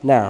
naam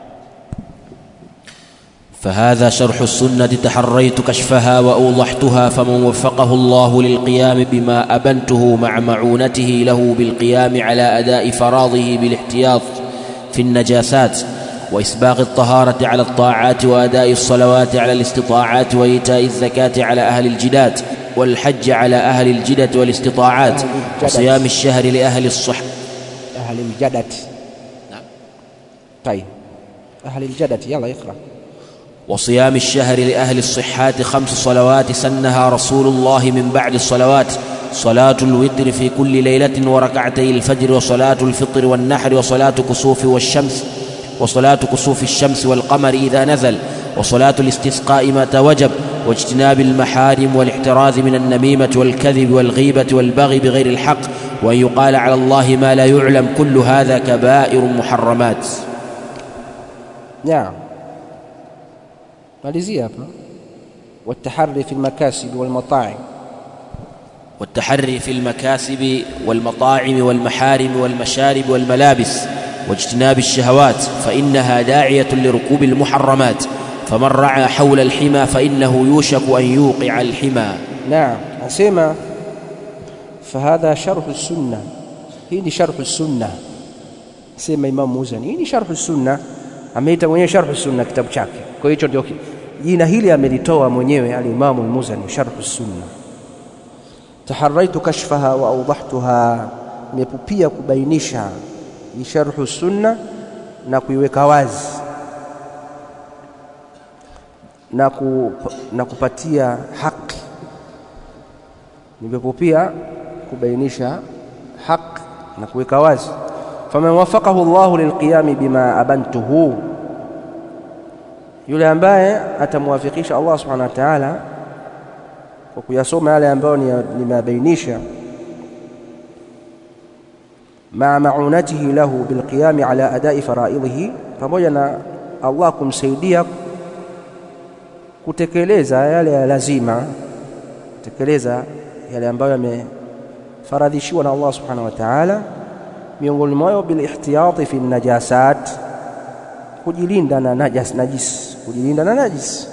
فهذا شرح السنة تحريت كشفها وأوضحتها فمن وفقه الله للقيام بما أبنته مع معونته له بالقيام على أداء فراضه بالاحتياط في النجاسات وإسباغ الطهارة على الطاعات وأداء الصلوات على الاستطاعات وإيتاء الزكاة على أهل الجدات والحج على أهل الجدة والاستطاعات أهل الجدت. وصيام الشهر لأهل الصح أهل الجدت نعم. طيب أهل الجدت يلا اقرأ وصيام الشهر لأهل الصحات خمس صلوات سنها رسول الله من بعد الصلوات صلاة الوتر في كل ليلة وركعتي الفجر وصلاة الفطر والنحر وصلاة كسوف والشمس وصلاة كسوف الشمس والقمر إذا نزل وصلاة الاستسقاء متى وجب واجتناب المحارم والاحتراز من النميمة والكذب والغيبة والبغي بغير الحق وأن يقال على الله ما لا يعلم كل هذا كبائر محرمات نعم malizia hapa والتحري في المكاسب والمطاعم والتحري في المكاسب والمطاعم والمحارم والمشارب والملابس واجتناب الشهوات فإنها داعية لركوب المحرمات فمن رعى حول الحمى فإنه يوشك أن يوقع الحمى نعم أسمع فهذا شرح السنة hii ni sharhu sunna sema Imam Muzani hii ni sharhu sunna ameita mwenyewe sharhu sunna kitabu chake kwa hiyo ndio jina hili amelitoa mwenyewe al-Imam al-Muzani sharhu sunna taharaitu kashfaha wa awdahtuha nimepupia kubainisha hii sharhu sunna na kuiweka wazi na, ku, na kupatia haki nimepupia kubainisha haki na kuweka wazi faman wafaqahu Allah lilqiyam bima abantuhu yule ambaye atamwafikisha Allah subhanahu wa ta'ala kwa kuyasoma yale ambayo nimeyabainisha maa maunatihi lahu bilqiyami ala adai faraidhihi pamoja na Allah kumsaidia kutekeleza yale ya lazima kutekeleza yale ambayo yamefaradhishiwa na Allah subhanahu wa ta'ala miongoni mwayo bilihtiyati fi najasat kujilinda na najas najis kujilinda na najis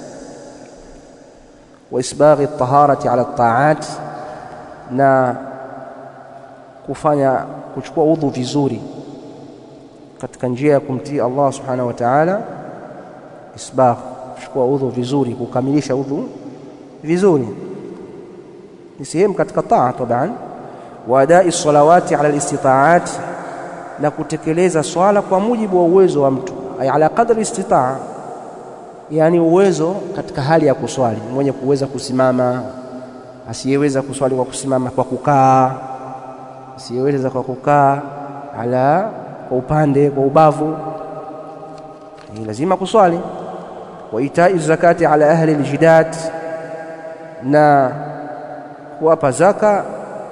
wa isbaghi at-taharati ala at-ta'at na kufanya kuchukua udhu vizuri katika njia ya kumtii Allah subhanahu wa ta'ala isbagh kuchukua udhu vizuri kukamilisha udhu vizuri ni sehemu katika taa taban wa adai salawati ala alistita'at na kutekeleza swala kwa mujibu wa uwezo wa mtu ay ala qadri istitaa yani uwezo katika hali ya kuswali mwenye kuweza kusimama asiyeweza kuswali kwa kusimama kwa kukaa asiyeweza kwa kukaa ala kwa upande kwa ubavu ni lazima kuswali wa itai zakati ala ahli aljidat na kuwapa zaka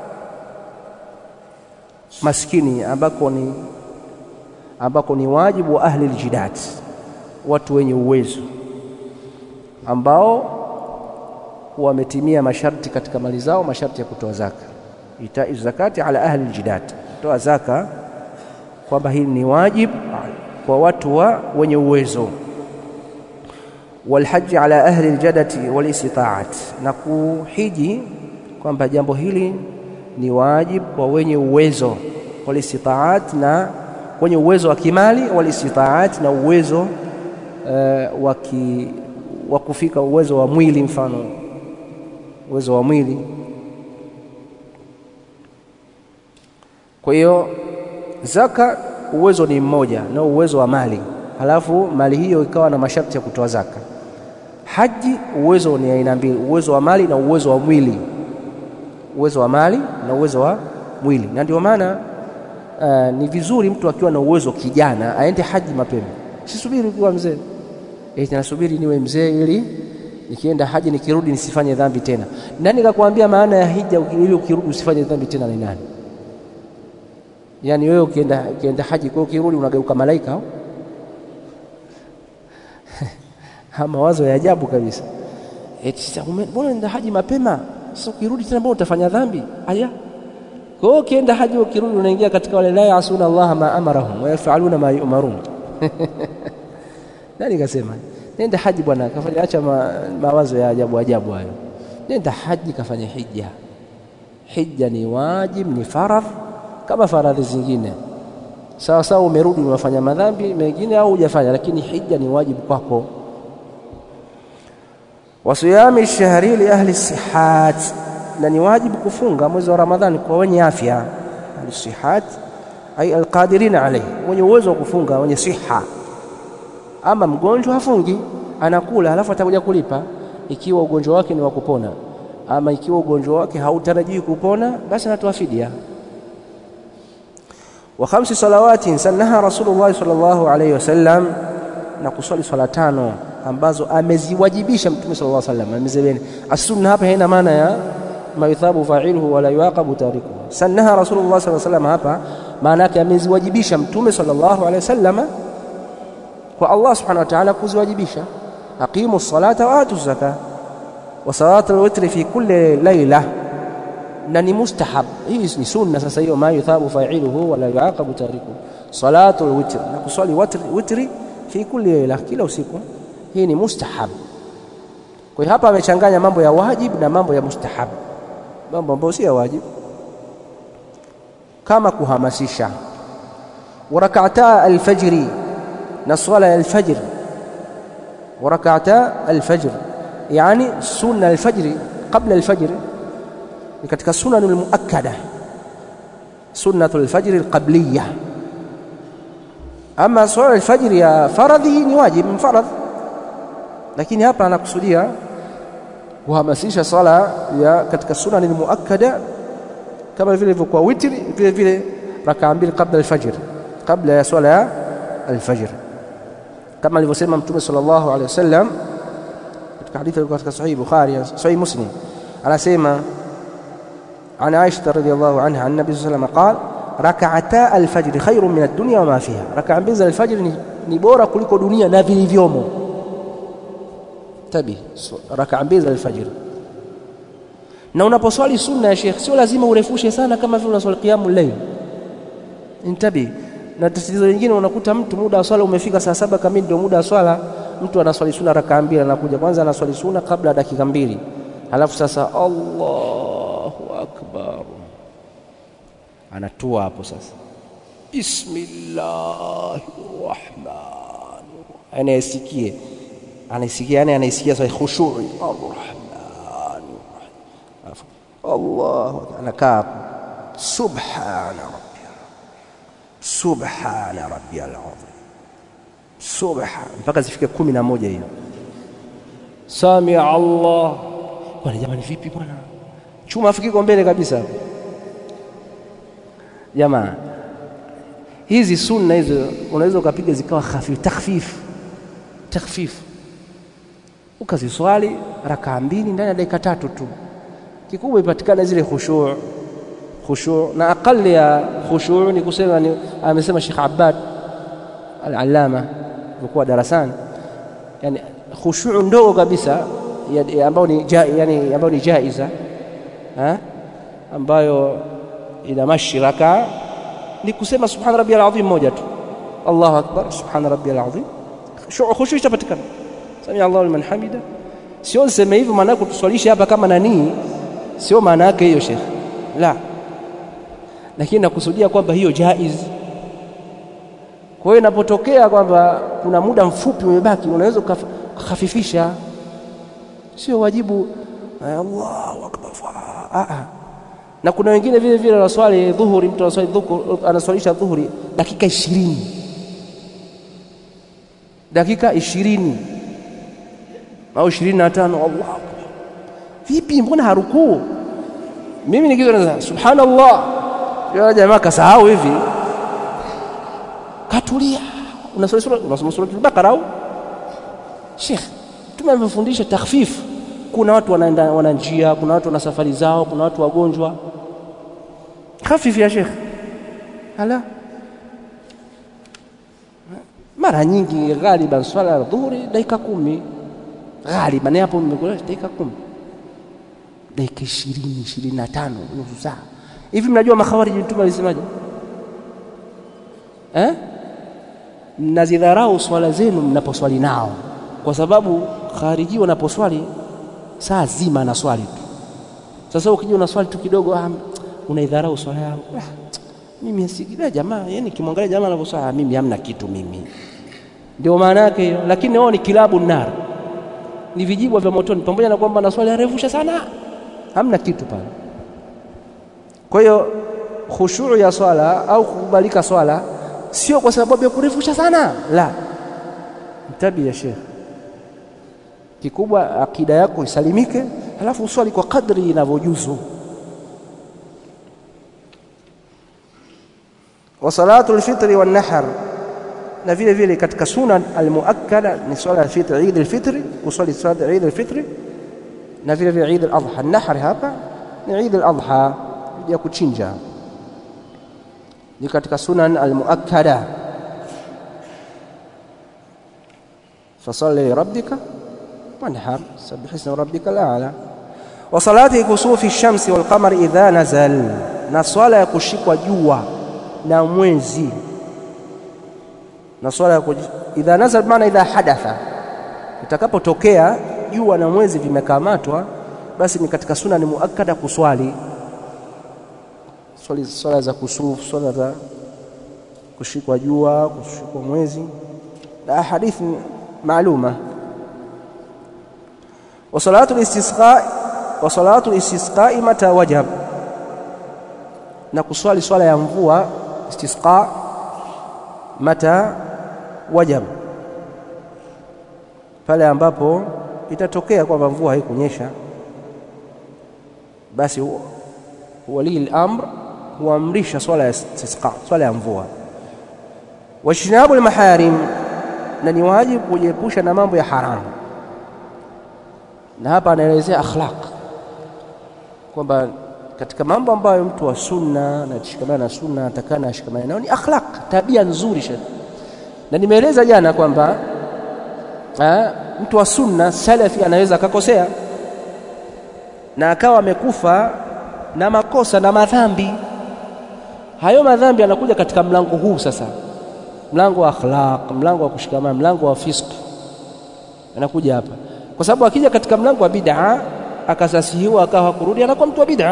maskini ambako ni ambako ni wajibu wa ahli aljidat watu wenye uwezo ambao wametimia masharti katika mali zao masharti ya kutoa zaka itai zakati ala ahli aljidat kutoa zaka kwamba hili ni wajibu kwa watu wa wenye uwezo walhaji ala ahli aljadati walistitaat na kuhiji kwamba jambo hili ni wajibu kwa wenye uwezo walistitaat na wenye uwezo wa kimali walistitaat na uwezo uh, wa kufika uwezo wa mwili mfano uwezo wa mwili kwa hiyo zaka uwezo ni mmoja na uwezo wa mali halafu mali hiyo ikawa na masharti ya kutoa zaka haji uwezo ni aina mbili uwezo wa mali na uwezo wa mwili uwezo wa mali na uwezo wa mwili na ndio maana uh, ni vizuri mtu akiwa na uwezo kijana aende haji mapema sisubiri kuwa mzee eh nasubiri niwe mzee ili nikienda haji nikirudi nisifanye dhambi tena nani kakwambia maana ya hija ili ukirudi usifanye dhambi tena ni nani yaani wewe ukienda ukienda haji kwa ukirudi unageuka malaika au mawazo ya ajabu kabisa eti sasa mbona nenda haji mapema sasa ukirudi tena mbona utafanya dhambi aya kwa hiyo ukienda haji ukirudi unaingia katika wale la yasuna Allah ma amarahum wa yafaluna ma yu'marun nani kasema nenda haji bwana kafanya acha ma, mawazo ya ajabu ajabu hayo nenda haji kafanya hija hija ni wajib ni faradh kama faradhi zingine sawa sawa umerudi unafanya madhambi mengine au hujafanya lakini hija ni wajibu kwako wasiyami shahri li ahli sihat na ni wajibu kufunga mwezi wa ramadhani kwa wenye afya ahli sihat ay alqadirin alayhi wenye uwezo wa kufunga wenye siha ama mgonjwa hafungi anakula halafu atakuja kulipa ikiwa ugonjwa wake ni wa kupona ama ikiwa ugonjwa wake hautarajii kupona basi anatoa fidia wa khamsi salawatin sannaha rasulullah sallallahu alayhi wasallam na kuswali swala tano ambazo ameziwajibisha mtume sallallahu alayhi wasallam amezibeni as-sunna hapa haina maana ya ma yuthabu fa'iluhu wala yuaqabu tarikuhu sannaha rasulullah sallallahu alayhi wasallam hapa maana yake ameziwajibisha mtume sallallahu alayhi wasallam kwa Allah subhanahu wa ta'ala kuziwajibisha aqimu salata wa atu zaka wa salatu al-witri fi kulli layla na ni mustahab hii ni sunna sasa hiyo ma yuthabu fa'iluhu wala yuaqabu tarikuhu salatu al-witr na kuswali witri fi kulli layla kila usiku hii ni mustahab kwa hiyo hapa amechanganya mambo ya wajib na mambo ya mustahab mambo ambayo si ya wajib kama kuhamasisha warakata alfajri na swala ya alfajr warakata alfajr yani sunna alfajr qabla alfajr ni katika sunan almuakkada sunnatu alfajr alqabliyah ama swala alfajr ya faradhi ni wajib mfaradh lakini hapa anakusudia kuhamasisha swala ya katika sunan almuakkada kama vile ilivyokuwa witri vile vile rakaa mbili kabla alfajr kabla ya swala ya alfajr kama alivyosema mtume sallallahu alaihi wasallam katika hadithi ilikuwa katika sahih bukhari sahih muslim anasema عن عائشة رضي الله عنها عن النبي صلى الله عليه وسلم قال ركعتا الفجر خير من الدنيا وما فيها ركع mbili za alfajr ni bora kuliko dunia na vilivyomo tabi raka mbili za alfajr na unaposwali sunna ya Sheikh sio lazima urefushe sana kama vile unaswali qiyamul layl intabi na tatizo lingine unakuta mtu muda wa swala umefika saa saba kamili ndio muda wa swala mtu anaswali sunna raka mbili anakuja kwanza anaswali sunna kabla dakika mbili halafu sasa Allahu akbar anatua hapo sasa bismillahir rahmanir anayesikie anaisikia yani anaisikia sasa khushu'i arrahman Allah anakaa subhana rabbiyal subhana rabbiyal azim subhana mpaka zifike kumi na moja hiyo samia Allah bwana jamani vipi bwana chuma afikiko mbele kabisa jamaa hizi sunna hizo unaweza ukapiga zikawa hafifu takhfifu takhfifu ukaziswali rakaa mbili ndani ya dakika tatu tu kikubwa ipatikana zile khushu' khushu' na aqali ya khushu' ni kusema ni amesema Sheikh Abbad al-Allama alikuwa darasani yani khushu' ndogo kabisa ambayo ni yani ambayo ni jaiza ha? ambayo ina mashiraka ni kusema subhana rabbiyal azim moja tu Allahu akbar subhana rabbiyal azim khushu' itapatikana samia Allahu liman hamida sio niseme hivyo maana yake tuswalishe hapa kama nani sio maana yake hiyo Sheikh la lakini nakusudia kwamba hiyo jaiz kwa hiyo inapotokea kwamba kuna muda mfupi umebaki unaweza kukhafifisha sio wajibu Allahu akbar a a na kuna wengine vile vile wanaswali dhuhuri mtu anaswali dhuhuri anaswalisha dhuhuri dakika 20 dakika 20 au 25 Allah vipi mbona harukuu mimi nikiza subhanallah yule jamaa kasahau hivi katulia unasoma sura unasoma sura al-Baqara au Sheikh tumemfundisha takhfif kuna watu wanaenda wana njia kuna watu wana safari zao kuna watu wagonjwa khafif ya Sheikh ala mara nyingi ghaliban swala ya dhuhuri dakika kumi ghaliban hapo mmekula dakika kumi dakika ishirini ishirini na tano nusu saa hivi mnajua makhawariji mtume alisemaje eh mnazidharau swala zenu mnaposwali nao, kwa sababu khariji wanaposwali saa zima na swali tu. Sasa ukija una swali tu kidogo, ah, unaidharau swala yangu. Ah, mimi asikida jamaa, yani kimwangalia jamaa anavyoswali, ah, mimi hamna kitu mimi. Ndio maana yake hiyo, lakini wao ni kilabu nar, ni vijibwa vya motoni, pamoja na kwamba na swali arefusha sana, hamna kitu pale. Kwa hiyo khushuu ya swala au kukubalika swala sio kwa sababu ya kurefusha sana, la. Mtabi ya Sheikh, kikubwa akida yako isalimike, halafu uswali kwa kadri inavyojuzu. wa salatu lfitri wannahar, na vile vile katika sunan almuakkada ni swala ya fitri, Eid alfitri, kuswali swala Eid alfitri na vile vile Eid aladha. Nahar hapa ni Eid aladha ya kuchinja ni katika sunan almuakkada fasalli lirabbika wanhar sabbih isma rabbika alala wa salati kusufi shamsi walqamari idha nazal, na swala ya kushikwa jua na mwezi na swala ya idha nazal, maana idha hadatha, itakapotokea jua na mwezi vimekamatwa, basi ni katika sunani muakkada kuswali swali swala za kusufu, swala za kushikwa jua, kushikwa mwezi na hadithi maaluma. wa salatu listisqa wa salatu listisqa mata wajab, na kuswali swala ya mvua istisqa mata wajab, pale ambapo itatokea kwamba mvua haikunyesha, basi walii al-amr huamrisha swala ya istisqa, swala ya mvua. Wajtinabu almaharim, na ni wajibu kujiepusha na mambo ya haramu. Na hapa anaelezea akhlaq, kwamba katika mambo ambayo mtu wa sunna na kushikamana na sunna atakana ashikamane nayo ni akhlaq, tabia nzuri. Shekh, na nimeeleza jana kwamba mtu wa sunna salafi anaweza akakosea na akawa amekufa na makosa na madhambi hayo madhambi yanakuja katika mlango huu sasa, mlango wa akhlaq, mlango wa kushikamana, mlango wa fisq, anakuja hapa, kwa sababu akija katika mlango wa bid'a akasasihiwa akawa kurudi, anakuwa mtu wa bid'a.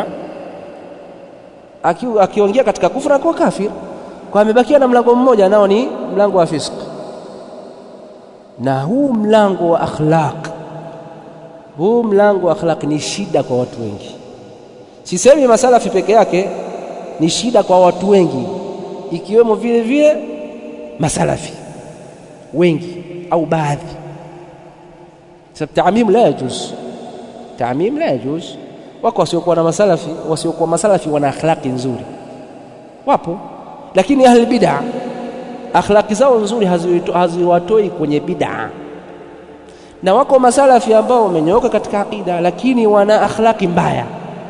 Akiongea katika kufra anakuwa kafir, kwa amebakia na mlango mmoja, nao ni mlango wa fisq. Na huu mlango wa akhlaq, huu mlango wa akhlaq ni shida kwa watu wengi. Sisemi masalafi peke yake ni shida kwa watu wengi, ikiwemo vile vile masalafi wengi au baadhi. Sababu taamim la yajuz, taamim la yajuz. Wako wasiokuwa na masalafi, wasiokuwa masalafi wana akhlaqi nzuri, wapo, lakini ahli bid'a akhlaqi zao nzuri haziwatoi kwenye bid'a, na wako masalafi ambao wamenyooka katika aqida, lakini wana akhlaqi mbaya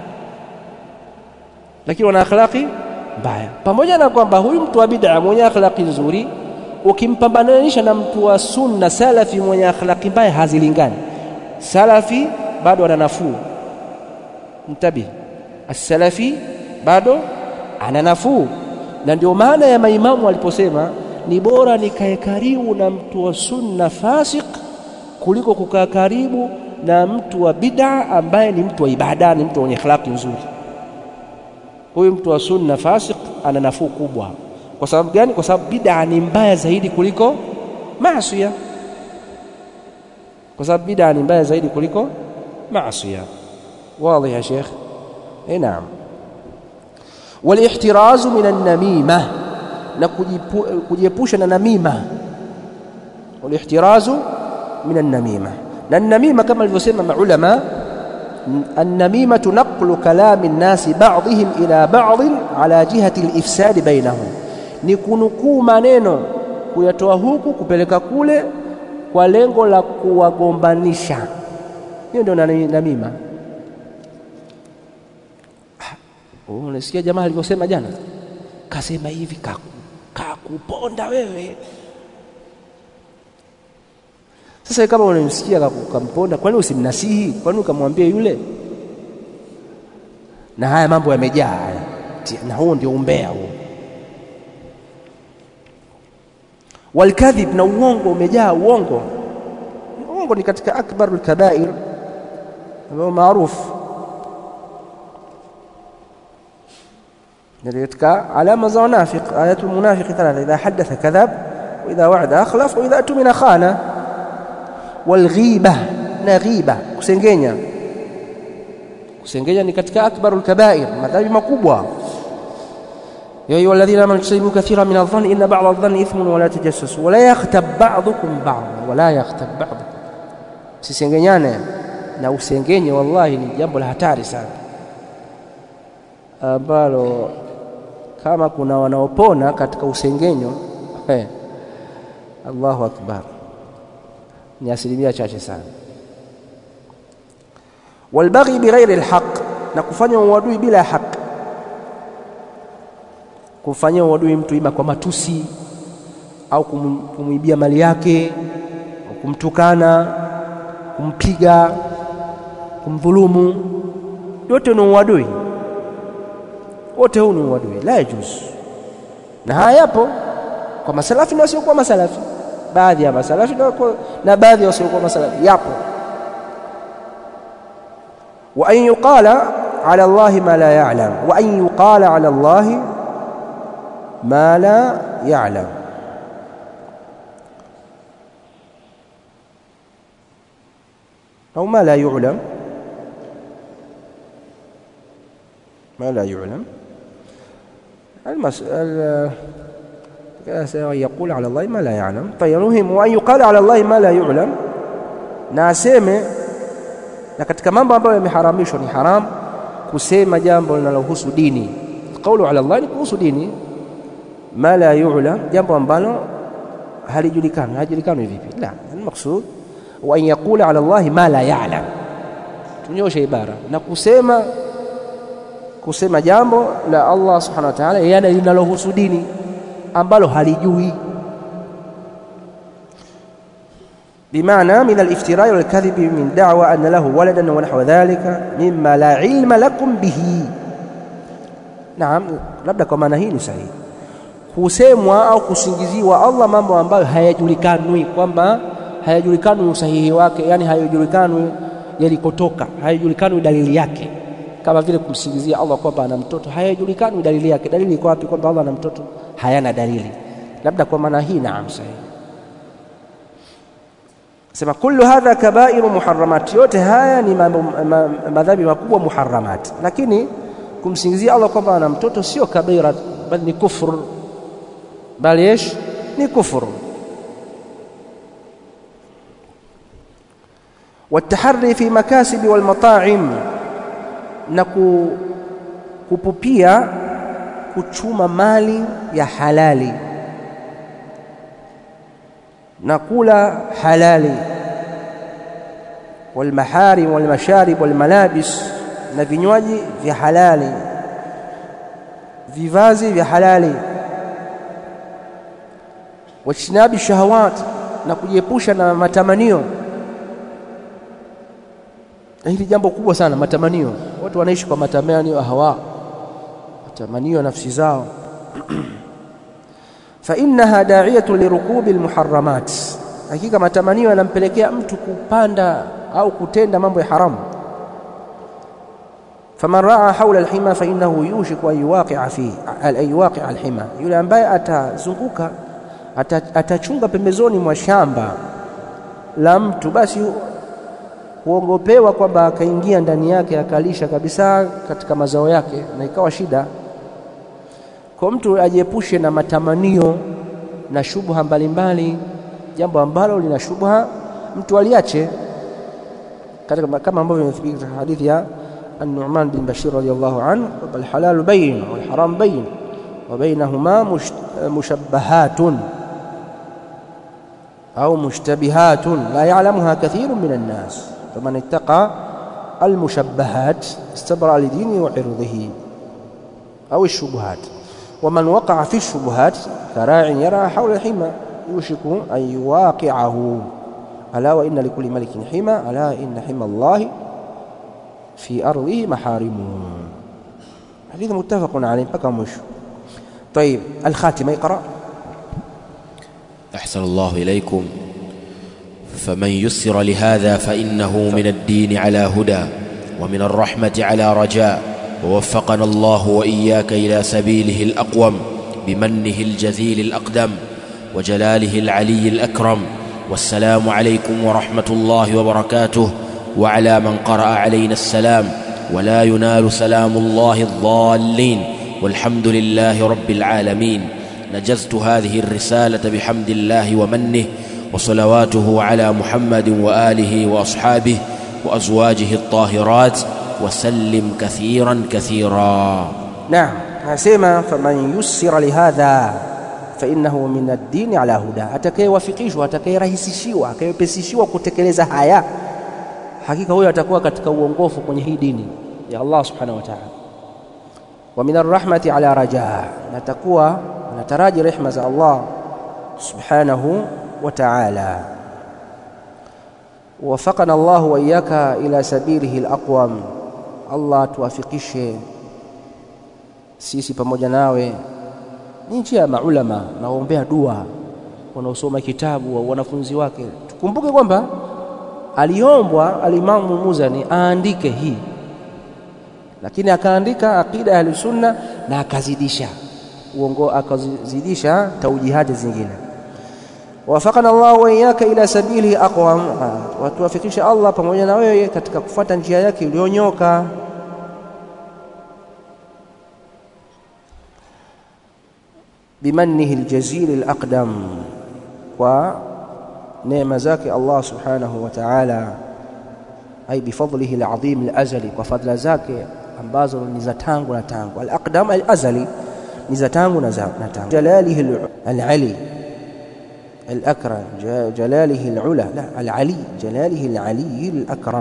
lakini wana akhlaqi mbaya. Pamoja na kwamba huyu mtu wa bid'a mwenye akhlaqi nzuri, ukimpambananisha na mtu wa sunna salafi mwenye akhlaqi mbaya, hazilingani. Salafi bado ana nafuu, mtabi, as-salafi bado ana nafuu, na ndio maana ya maimamu waliposema ni bora nikae karibu na mtu wa sunna fasik kuliko kukaa karibu na mtu wa bid'a ambaye ni mtu wa ibada, ni mtu mwenye akhlaqi nzuri huyu mtu wa sunna fasik ana nafuu kubwa. Kwa sababu gani? Kwa sababu bid'a ni mbaya zaidi kuliko maasiya, kwa sababu bid'a ni mbaya zaidi kuliko maasiya. Wazi ya Sheikh? Eh, naam. Walihtirazu min an-namima, na kujiepusha na namima. Walihtirazu min an-namima, na namima kama alivyosema maulama النميمة نقل كلام الناس بعضهم إلى بعض على جهة الإفساد بينهم ni kunukuu maneno kuyatoa huku kupeleka kule kwa lengo la kuwagombanisha. Hiyo ndio namima. Unasikia jamaa alivyosema jana, kasema hivi, kakuponda wewe. Sasa kama unamsikia ukamponda, kwani usimnasihi? Kwani ukamwambia yule? Na haya mambo yamejaa haya, na huo ndio umbea huo. walkadhib na uongo umejaa uongo uongo ni katika akbarul kabair ambayo maarufu katika alama za wanafiq ayatul munafiqi thalatha idha hadatha kadhab wa idha wa'ada akhlaf wa idha tumina khana walghiba na ghiba kusengenya kusengenya ni katika akbarul kabair madhambi makubwa يا أيها الذين آمنوا اجتنبوا كثيرا من الظن إن بعض الظن إثم ولا تجسسوا ولا يغتب بعضكم بعضا ولا يغتب بعضكم msisengenyane na usengenye wallahi ni jambo la hatari sana ambalo kama kuna wanaopona katika usengenyo hey, Allahu akbar ni asilimia chache sana walbaghi bighairi alhaq na kufanya uadui bila haki kumfanyia uadui mtu ima kwa matusi au kumwibia mali yake au kumtukana kumpiga kumdhulumu yote ni uadui wote huu ni uadui la yajuzu na haya yapo kwa masalafi na wasiokuwa masalafi baadhi ya masalafi na, na baadhi ya wasiokuwa masalafi yapo wa an yuqala ala Allahi ma la ya'lam wa an yuqala ala Allahi ما لا يعلم أو ما لا يعلم ما لا يعلم المسألة يقول على الله ما لا يعلم طيب المهم وأن يقال على الله ما لا يعلم na aseme na katika mambo ambayo yameharamishwa ni haram kusema jambo linalohusu dini qaulu ala Allah ni kuhusu dini ma la yu'lam jambo ambalo halijulikani halijulikani vipi la almaqsud wa an yaqula ala Allah ma la ya'lam tunyoshe ibara na kusema kusema jambo la Allah subhanahu wa ta'ala yana linalohusu dini ambalo halijui بمعنى من الافتراء والكذب من دعوى أن له ولدا ونحو ذلك مما لا علم لكم به نعم labda kwa maana hii ni sahihi kusemwa au kusingiziwa Allah mambo ambayo hayajulikanwi kwamba hayajulikanwi usahihi wake yani hayajulikanwi yalikotoka hayajulikanwi dalili yake kama vile kumsingizia Allah kwamba ana mtoto hayajulikanwi dalili yake dalili iko wapi kwamba Allah ana mtoto hayana dalili labda kwa maana hii naam sahihi sema kullu hadha kabairu muharramat yote haya ni madhambi makubwa muharramat lakini kumsingizia Allah kwamba ana mtoto sio kabira bali ni kufur bali ايش ni kufur والتحري في مكاسب والمطاعم na kupupia kuchuma mali ya halali na kula halali والمحارم والمشارب والملابس na vinywaji vya halali vivazi vya halali wajtinabi shahawat na kujiepusha na matamanio na hili jambo kubwa sana matamanio watu wanaishi kwa matamanio ya hawa matamanio ya nafsi zao fa innaha da'iyatu lirukubi almuharramat hakika matamanio yanampelekea mtu kupanda au kutenda mambo ya haramu faman raa haula alhima fa innahu yushiku an yuwaqi'a fi an yuwaqi'a alhima yule ambaye atazunguka atachunga pembezoni mwa shamba la mtu basi huogopewa kwamba akaingia ndani yake akalisha kabisa katika mazao yake na ikawa shida kwa mtu ajiepushe na matamanio na shubha mbalimbali jambo ambalo lina shubha mtu aliache katika kama ambavyo imethibiti katika hadithi ya النعمان بن بشير رضي الله عنه الحلال بين والحرام بين وبينهما مشبهات أو مشتبهات لا يعلمها كثير من الناس فمن اتقى المشبهات استبرأ لدينه وعرضه أو الشبهات ومن وقع في الشبهات كراع يرى حول الحمى يوشك أن يواقعه ألا وإن لكل ملك حمى ألا إن حمى الله في أرضه محارمه حديث متفق عليه بقى مش طيب الخاتمة يقرأ أحسن الله إليكم فمن يسر لهذا فإنه من الدين على هدى ومن الرحمة على رجاء ووفقنا الله وإياك إلى سبيله الأقوم بمنه الجزيل الأقدم وجلاله العلي الأكرم والسلام عليكم ورحمة الله وبركاته وعلى من قرأ علينا السلام ولا ينال سلام الله الضالين والحمد لله رب العالمين نجزت هذه الرسالة بحمد الله ومنه وصلواته على محمد وآله وأصحابه وأزواجه الطاهرات وسلم كثيرا كثيرا naam anasema faman yussira lihadha fainnahu min ad-dini ala huda atakayewafikishwa atakayerahisishiwa akayepesishiwa kutekeleza haya hakika huyo atakuwa katika uongofu kwenye hii dini ya Allah subhanahu wa ta'ala wa min arrahmati ala rajaa na atakuwa anataraji rehma za Allah subhanahu wa ta'ala ووفقنا الله وإياك إلى سبيله الأقوم Allah tuwafikishe sisi pamoja nawe ni njia ya maulama naombea dua wanaosoma kitabu wa wanafunzi wake tukumbuke kwamba aliombwa alimamu Muzani aandike hii lakini akaandika aqida ya sunna na akazidisha uongo akazidisha taujihati zingine wafakana Allah wa iyyaka ila sabili aqwam watuwafikishe Allah pamoja na wewe katika kufuata njia yake iliyonyoka بمنه الجزيل الأقدم ونعم زاك الله سبحانه وتعالى أي بفضله العظيم الأزلي وفضل زاك ambazo ni za tangu na tangu al-aqdam al-azali ni za tangu na tangu jalalihi al-ali al-akram jalalihi al-ula la al-ali jalalihi al-ali al-akram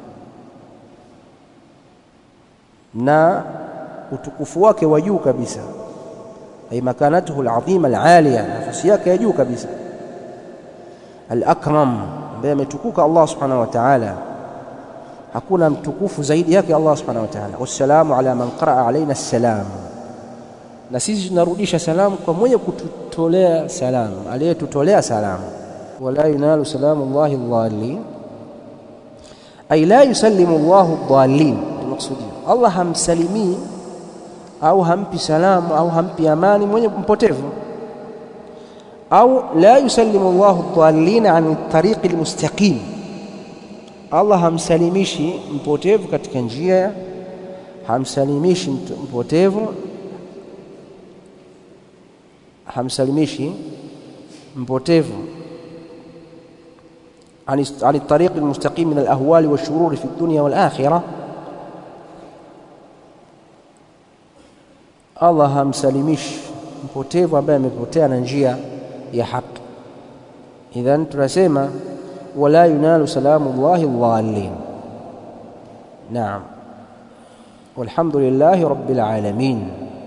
na utukufu wake wa juu kabisa ay makanatuhu al-azima al-aliya nafasi yake ya juu kabisa al-akram ambaye ametukuka Allah subhanahu wa ta'ala hakuna mtukufu zaidi yake Allah subhanahu wa ta'ala wassalamu ala man qaraa alaina assalam na sisi tunarudisha salamu kwa mwenye kututolea salamu aliyetutolea salamu wala yunalu salamu Allah dhalin ay la yusallimu Allah dhalin maksudi Allah hamsalimii au hampi salamu au hampi amani mwenye mpotevu au la yusallimu Allah dhalin an tariqi almustaqim Allah hamsalimishi mpotevu katika njia hamsalimishi mpotevu hamsalimishi mpotevu عن عن الطريق المستقيم من الاهوال والشرور في الدنيا والاخره Allah hamsalimishi mpotevu ambaye amepotea na njia ya haki idhan tunasema ولا ينال سلام الله الضالين نعم والحمد لله رب العالمين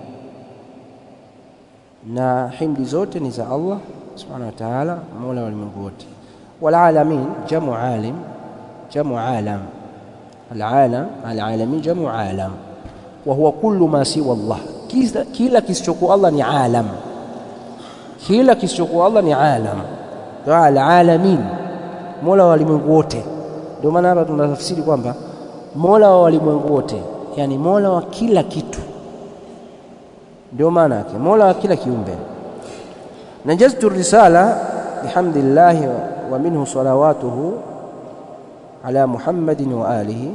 na himdi zote ni za Allah subhanahu wa ta'ala mola wa ulimwengu wote walalamin jamu alim jamu alam alalam alalamin jamu alam wa huwa kullu ma siwa Allah kila kisichokuwa Allah ni alam kila kisichokuwa Allah ni alam alalamin mola wa walimwengu wote ndio maana hapa tunatafsiri kwamba mola wa walimwengu wote yani mola wa kila kitu ndio maana yake mola wa kila kiumbe najaztu risala bihamdillah wa minhu salawatuhu ala muhammadin wa alihi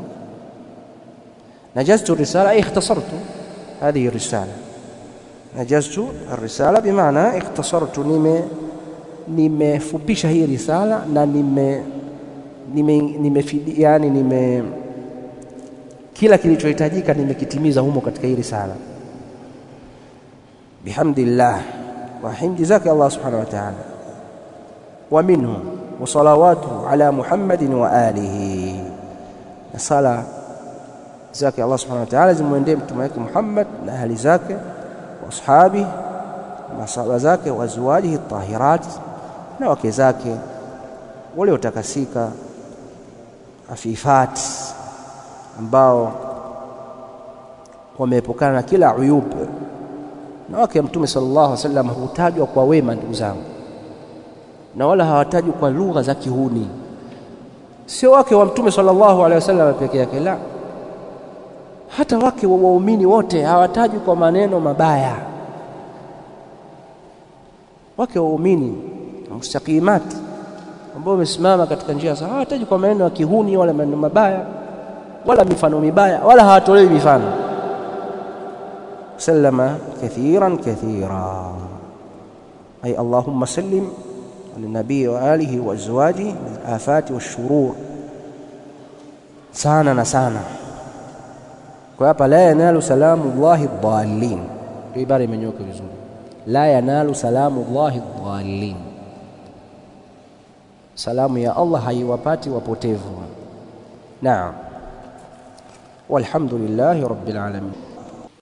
نجزت الرسالة أي اختصرت هذه الرسالة نجزت الرسالة بمعنى اختصرت نمي nimefupisha hii risala na nime nime, nime yani nime kila kilichohitajika nimekitimiza humo katika hii risala bihamdillah wa himdi zake Allah subhanahu wa ta'ala wa minhu wa salawatu ala Muhammadin wa alihi na sala zake Allah subhanahu wa ta'ala zimwendee mtume wake Muhammad na ahli zake wa ashabi masaba zake wa azwajihi tahirat na wake zake waliotakasika afifat ambao wameepukana na kila uyub na wake mtume sallallahu alaihi wasallam hutajwa kwa wema ndugu zangu na wala hawatajwi kwa lugha za kihuni, sio wake wa Mtume sallallahu alaihi wasallam peke yake, la, hata wake wa waumini wote hawatajwi kwa maneno mabaya. Wake wa waumini mustaqimati ambao wamesimama katika njia sawa hawataji kwa maneno ya kihuni wala maneno mabaya wala mifano mibaya wala hawatolewi mifano. Sallama kathiran kathira, ay allahumma sallim linabii wa alihi wa azwaji min afati washurur, sana na sana. Kwa hapa la yanalu salamu llahi dhalin, ndio ibara imenyoka vizuri, la yanalu salamu llahi dhalin salamu ya Allah haiwapati wapotevu. Naam, walhamdulillahi rabbil alamin.